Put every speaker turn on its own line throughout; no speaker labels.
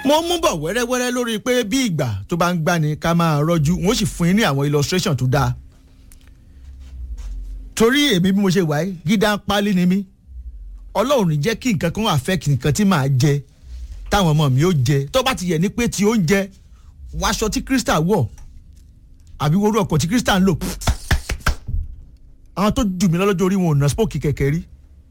mo mú bọ̀ wẹ́rẹ́wẹ́rẹ́ lórí pé bí ìgbà tó bá ń gbani ká máa rọ́jú wọ́n sì fún yín ní àwọn illustration tó dáa torí èmi bí mo ṣe wáyé gídá pálí ni mí ọlọ́run ní jẹ́ kí nǹkan kan affect nǹkan tí màá jẹ táwọn ọmọ mi ó jẹ tó bá ti yẹ ní pé ti oúnjẹ wàṣọ tí crystal wọ̀ àbí wọ́n rú ọkọ̀ tí crystal ń lò àwọn tó jù mí lọ́jọ́ orí wọn ò ná spókì kẹ̀kẹ́ rí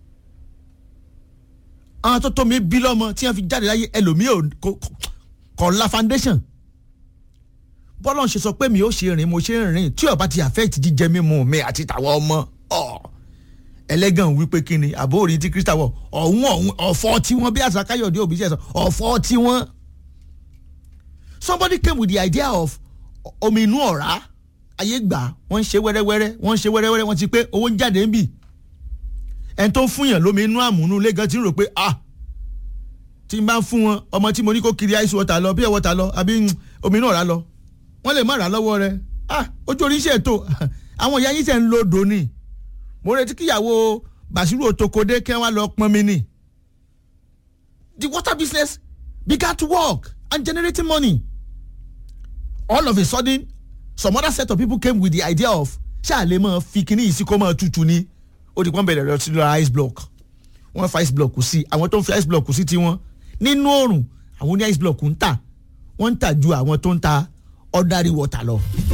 àwọn tó tó mi bí lọ́mọ tí wọ́n fi jáde láyé ẹlòmíì ò kọ̀ la foundation bọ́lá ń ṣe sọ pé mi ò ṣe rìn mo ṣe ń rìn tí ó bá ti affect jíjẹ mímu mi àti tàwọn ọmọ ẹlẹ́gàn wípé kí ni àbó orin tí crystal wọ̀ ọ̀hún ọ̀hún ọ̀fọ́ tí wọ́n bí àṣà káyọ̀dé òbí ṣe sọ ọ̀fọ́ tí wọ́n. somebody came with the idea of omi inú ọ̀rá ayé gbà wọ́n ń ṣe wẹ́rẹ́wẹ́rẹ́ wọ́n ń ṣe wẹ́rẹ́wẹ́rẹ́ wọ́n ti pé owó ń jáde ń bì ẹni tó ń fún yàn lómi inú àmúnú lẹ́gàn ti ń rò pé ah tí n bá ń fún wọn ọmọ tí mo ní kó kiri ice water lọ pure water lọ àbí omi inú ọ̀rá lọ wọ́n lè má rà lọ́wọ́ rẹ̀ ah ojú orí iṣẹ́ ètò àwọn ìyá yín sẹ́ ń lo odò ni mo retí kíyàwó Basiru Otokode kí wọ́n lọ pọn mi ni the water business began to work and generating money all of a sudden some other set of people came with the idea of ṣáàlẹ̀ máa fi kíní yìí sí kó máa tutù ni ó di pọ́n bẹ̀rẹ̀ lọ sí lọ ice block wọ́n fa ice block sí àwọn tó ń fi ice block sí tiwọn nínú oòrùn àwọn oní ice block ń tà wọ́n ń tà ju àwọn tó ń ta ordinary water lọ.